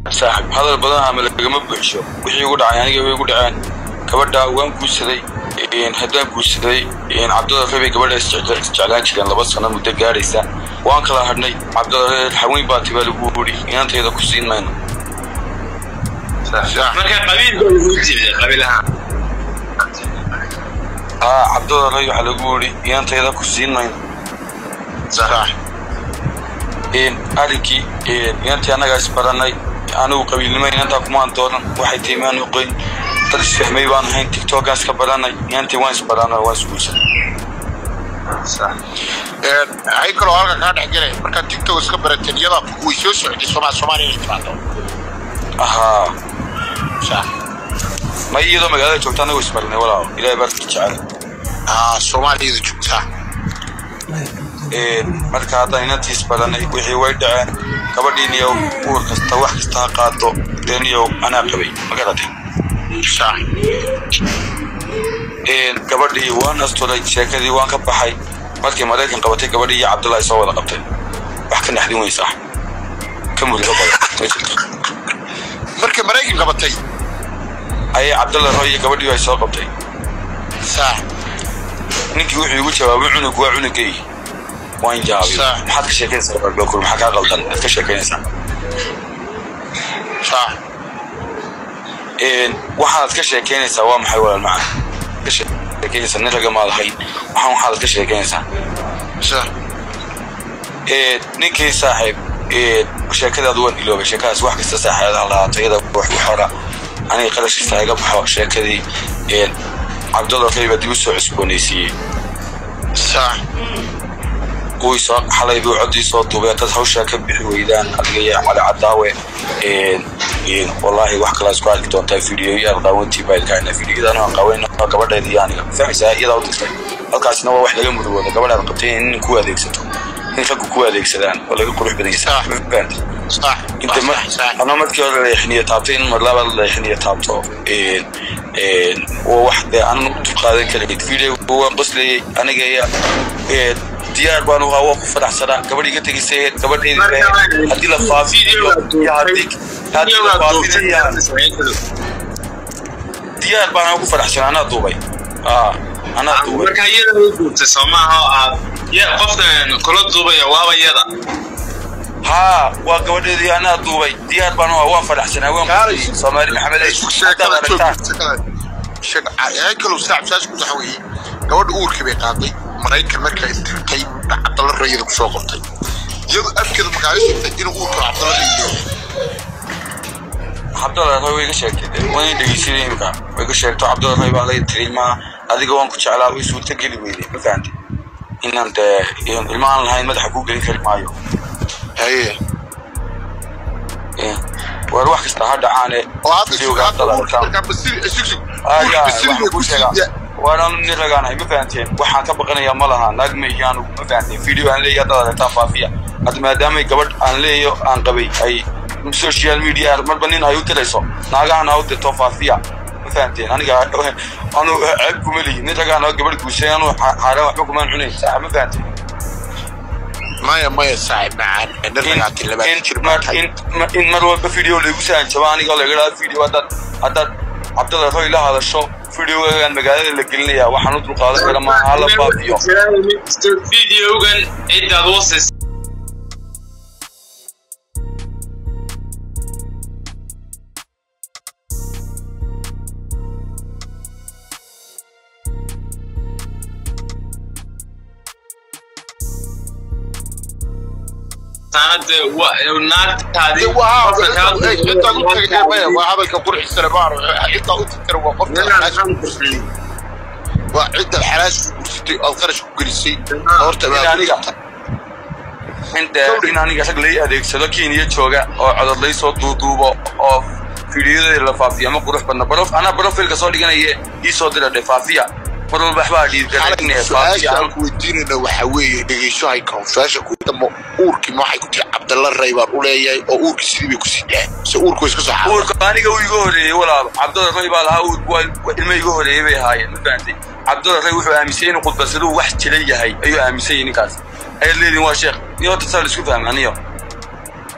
saaxib hadal badan ama lagama buuxsho wixii igu dhacay aniga way igu dhaceen gabadha waan guursaday haddaan guursaday cabdalla rabay gabadha isjeclaan jireen laba sano muddo gaadhaysa waan kala hadhnay cabdalla reer haweyn baa tibaa lagu wuri inantayda ku siin mayno marka qabiilka ugu timid qabiil ahaan haa cabdalla ray waxaa lagu wuri inantayda ku siin mayno arrinkii inantii annagaa isbarannay anigu qabiilnimo inantaa kumaan doonan waxay tahay maan oqoyn dad isfahmay baan ahayn tiktokaan iska barannay inantii waan isbarannay waan isguursanay hay kaloo halka kaa dhex gelay markaad tiktok iska barateen iyadaa way soo socday somaa soomaaliya inay timaado ahaa ma iyadoo magaalada joogta annagu isbarannay walaal ilaahay baarka jecel aa soomaaliyada joogtaa marka haddaan inantii isbarannay wixii way dhaceen gabadhiiniyow uur kasta wax kasta ha qaado deeniyow anaa qabay ma garatay gabadhii waan asturay sheekadii waan ka baxay markii maraykan qabatay gabadhii iyo cabdullahi soo wada qabtay wax ka naxdin weysaa ka murugo badan ma jirto markii maraykan qabatay ayay cabdullahi roy iyo gabadhii ay soo qabtay saa ninkii wuxuu igu jawaabay cunug waa cunugay waan jaabay Sax. maxaad ka sheekeynaysaa barbakur maxaa kaa qaldan aad ka sheekeynaysaa saa waxaad ka sheekeynaysaa waa maxay walaal macaan ka sheekeynaysaa nin raga maad ahayn waxaan waxaad ka sheekeynaysaa saa ninkii saaxiib sheekadaadu waan iloobay sheekadaas wax kasta saaxiibadan lahaato iyada wax u xora aniga qarash kasta iga baxo sheekadii cabdulla rayba dib u soo cusboonaysiiyey saa kuwii soo xalay buu coddii soo duubay dad hawshaa ka bixi weydaan adiga iyo cali cadaawe wallaahi wax kalaa isku arki doontaa fiidiyoyaal qaawantii baa ilkaayna fiidiyodan aan qaawayna gabadheeda iyo aniga fahmaysaa iyadaa u dirtay halkaasina waa wax laga murugooda gabadhaad qabtay in nin ku adeegsato in raggu ku adeegsadaan oo laga qurux badan yahay Sax. ma fahamtay saa inta mar ama markii hore leexiniyo taabtay in mar labaad leexiniyo taabto waa wax dee aan u qaadan karayd video waan qoslayay aniga iyo diyaar baan uhaa waa ku faraxsanaa gabadh iga tegaysay gabadheedi bee haddii la faafiyo iyo haddii haddii la faafiyo diyaar baan ugu faraxsanaa anaa duubay aa anaa duubay marka iyada u guurtay soo maaha oo aad ya qofkan kula duubaya waaba iyada haa waa gabadheedii anaa duubay diyaar baan uhaa waan faraxsanaa waan qoslayay soomaali maxamed ay haddaad aragtaan hay kaloo saaxib saas ku taxa weeye gabadha uurkii bay qaaday maraykan markaa istirtay cabdalla rayada kusoo qabtay iyadu afkeeda markaa isirtay inuu uurka cabdalla rayiyo cabdalla ray way iga sheegtay waan dhegeysanay imika way iga sheegto cabdalla ray baa laga tiri ilmaha adiga waan ku jeclaa way suurta geli weyday ma fahantay inaan dee ilma aan lahayn madaxa kuu gelin kari maayo haye war wax kasta ha dhacaane oo hadda videoga Cabdalla aragtaan. markaa basiri sug sug aya basiri waxaan bay kuu ku sheegaa siiya waanaan nin ragaanahay ma fahanteen waxaan ka baqanayaa ma laha naag ma iyo anugu ma fahanteen video aan leeyahay haddaad aragtaan faafiya hadda maadaamay gabadh aan leeyo aan qabay ay social media marba nin ay u dirayso naagahan ha u dirto faafiya ma fahanteen aniga anu ceeb kuma lihi nin ragaan oo gabadh guusay anu xaaraan waxba kumaan cunayn sax ma fahanteen maya maya saaxib macaan in dharagaati labaatan jir in baa mar tahay in ma- in mar walba video laygu sahanjabo aniga laga dhaha video haddaad haddaad cabdalla roy la hadasho videogagaan magaalada la gelinaya waxaan u dulqaadan kara maaha hala faafiyo videogan cidaad wasis sanade naagtaadii qofka kaa intaa u tagay maya waa hadalka qurxisana maaro intaa u tagtana waa qofka xalaasha waa cidda xalaasha ku gursatay ood qarash ku gelisay horta in aniga inta in aniga rag lay adeegsado kenya jooga oo codod lay soo duuduubo oo fiidiyodeeda la faafiya ma qurux badna barof anaa barofilka soo dhiganaya ii soo dira dhe faafiya mar walba waxbaa dhiirgalinaya su-aasha faafiya aan ku weydiinayna waxaa weeye dhegeyso hay confession ku damo uurkii ma waxay ku tiri cabdalla ray baan u leeyahay oo uurkii sidii bay ku sii dhahay se uurku way iska soo xaaday uurka aniga uu iga horeeyey walaal cabdalla ray baa lahaa uur waa ilmo iga horeeyey bay ahaayeen ma fahantay cabdalla ray wuxuu aaminsan inuu khudbasaduu wax jira yahay ayuu aaminsan yahay ninkaas ayaad leedihin waa sheekh iyo horta saa la isku fahma aniyo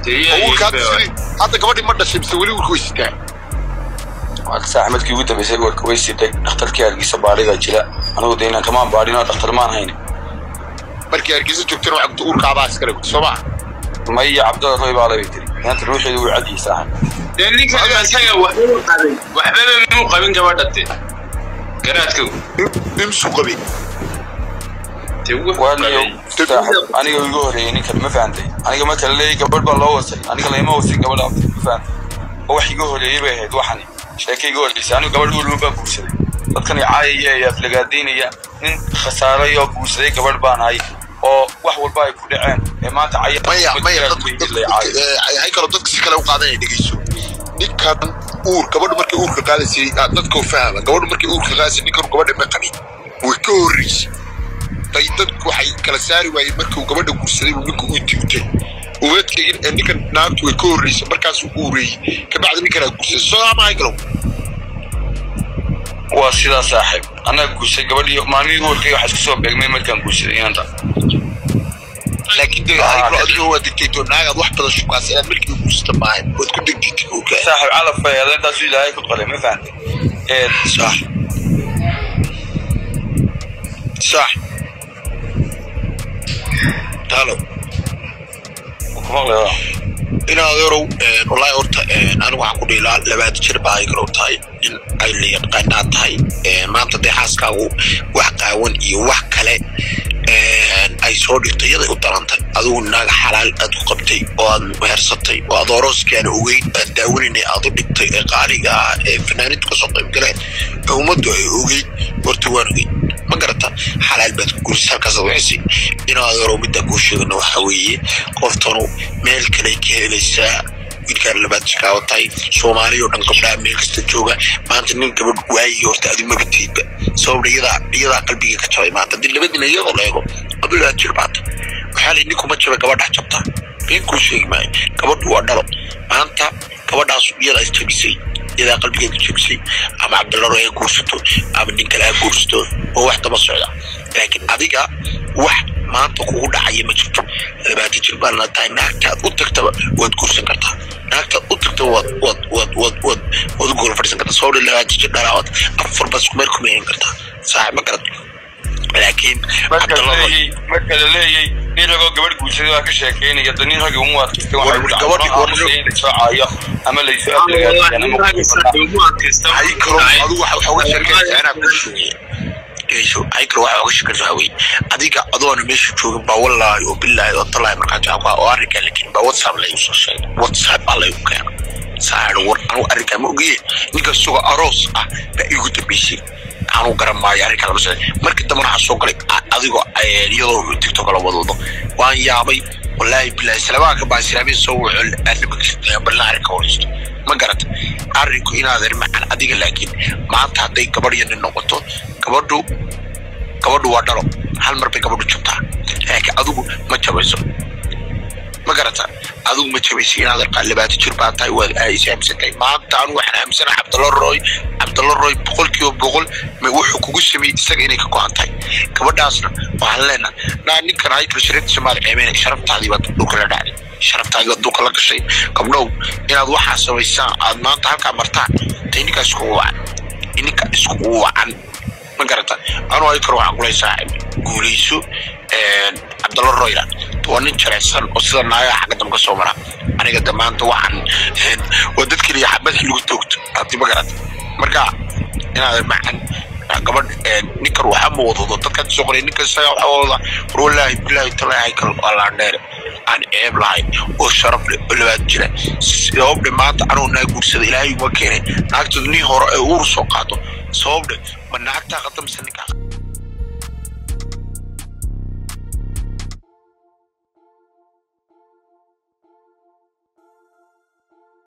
oo uurka hadda sidii hadda gabadhii ma dhashay mise weli uurka way sitaa saax markii ugu dambeysay warka way siday dhakhtarkii hargeysa baadhiga jira anigu de inaan kamaan baadhin oo dhakhtar maan hayn markii hargeysa joogtana waxaa gudta uurka abaa iskale gudta soo maa maya cabdalla roy baa labay tiri maanta ruuxeedu wuu cadiyay saaxib dee ninkan isaga waxbuu qabin waxbaba muu qabin gabadha de garaadka imsuu qabay dee wuxuu waaniyo qabay saaxib aniga igu horeeyey ninkan ma fahantay aniga marka la leeyay gabadh baa loo wasay aniga layma wasin gabadha ma fahantay oo wax iga horeeyey bay ahayd waxani sheeka iga horeysay anigu gabadh walba baan guursaday dadkan caayaya ee aflagaadaynaya nin khasaaray oo guursaday gabadh baan ahay oo wax walba ay ku dhaceen ee maanta caya maya maya hay kaloo dadka si kale u qaadanaya dhegeyso ninkan uur gabadhu markay uurka qaadaysay ah, dadka u fahama gabadhu markay uurka qaadaysay ninkan gabadha ma qabin way ka horreysay day dadku waxay kala saari waayeen markuu gabadha guursaday uu ninku u digtay umadkeygin ee ninkan naagtu way ka horreysay markaasuu uureeyey kabacdi ninkanaa guursaday soo ama hay kalow waa sidaa saaxiib annaga guursaday gabadhii maalmihii uurkay waxaa isku soo beegmay markaan guursaday inanta laakiin de hay kaloo adiga waa digtayto naagaad wax badan shukaasa inaad markiiba guursata maahan waad ku degdegtay uurka saaxiib calaf bay ahayd intaasuu ilaahay ku qalay ma fahantay ee صح صح هلو ku maqlaya in adeerow wallaahi horta anigu waxaan ku dhiilaa labaad jir baa ay garow tahay in ay la yaqaanaa tahay maanta dee xaaskaagu wax qaawan iyo wax kale ay soo dhigtay iyaday u darantay adigu naag xalaal aad ku qabtay oo aad mehersatay oo aad orooskiana ogeyn aad daawanayna aad u dhigtay ee qaaliga ah ee fanaaniintu kasoo qayb galeen ee ummaddu ay ogeyn horta waan ogeyn ma garata xalaal baad ku gurisay halkaas aad waxisay in adeerow middaa kuu sheegana waxaa weeye qoftanu meel kale ka helaysaa wiilkaan labaad jikaawa tahay soomaaliya oo dhan gabdhaha meel kasta jooga maanta nin gabadh waayi horta adi mabatiidba sababna iyadaa iyadaa qalbiga ka jabay maanta hadii labadina iyadoo la eego adu labaad jir baata waxaa la ninkuma jabay gabadhaa jabtaa been kuu sheegi maayo gabadhu waa dhalo maanta gabadhaas iyadaa isjabisay iyadaa qalbigeeda jabisay ama cabdilaro ay guursato ama nin kale ha guursato oo wax daba socda laakiin adiga wax maanta kugu dhacaya ma jirto labaatan jir baa la tahay naagtaad u tagtaba waad guursan kartaa naagtaad u tagtaba waad waad waad waad waad waad u gool fadhiisan kartaa sababta labaatan jir dhalaawad afar bas kumeel kuma yeelan kartaa saaxib ma garat laakiin marka la cabdilaro leeyay marka la leeyay nin ragoo gabadh guursaday waa ka sheekeynaya da nin ragii uma adkaystay waxay ku Gabadhi- dhacday in lasoo caayo ama laysoo aflagaadiyaan ama hay karo adigu waxa waxa uga sheekaysaa inaa ku sheegay geesho hay karo waxa uga sheekaysaa waxa weeye adiga adoona meesha joogin baa wallaahi oo billaahi oo talaahi markaa jacabka oo arrinkaa lakin baa whatsapp la igu soo sheegay whatsapp baa la igu keena saaxiib war anigu arrinkaa ma ogiye ninka isagoo aroos ah baa igu dambeysay anu garan maayo arrinkaa lama sheegay markii dambana waxaa soo galay a- adigoo eh, iyadoo tiktok la wadwado waan yaabay wallaahi billaahi salaamaha ka baa islaamiya soo wuxuu arrinka balna arrinka horeysto ma garata arrinku inaadan macan adiga laakiin maanta hadday gabadh iyo nin noqoto gabadhu gabadhu waa dhalo hal mar bay gabadhu jabtaa laakiin adigu ma jabayso ma garata adigu ma jabayso inaadan qaa labaatan jir baa tahay waad aayis aaminsantahay maanta anu waxaan aaminsanahay cabdalla roy cabdalla roy boqol kiiba boqol ma wuxuu kugu sameeyey isaga inay ka go-an tahay gabadhaasna waxaan leenahay naa ninkan haykal shariifta soomaali ceebeynay sharaftaadii baad dhulka la dhacday sharaftaadii baad dhulka la gashay gabdhow inaad waxaa samaysaan aad maanta halkaa martaan tay ninkaa iskugu wacan ninka iskugu wacan ma garata anuu haykal waxaan kulay saaxib guulayso cabdalla royla waa nin jaraysan oo sida naagaha xagga dambe ka soo mara aniga de maanta waxaan waa dad keliya madax lagu toogto hadii ma garata marka inaadan macan gabadh ninkan waxaa ma wadado dadkan soo qoray ninkan isaga waxaa wada war wallaahi bilaahi talaahi haykal waa laandheere aan ceeb lahayn oo sharaf leh oo labaad jira sababdhe maanta anuu naa guursada ilaahay uma keenay naagtooda nin hore ee uur soo qaado sababdhe ma naagtaa qadamisa ninkaa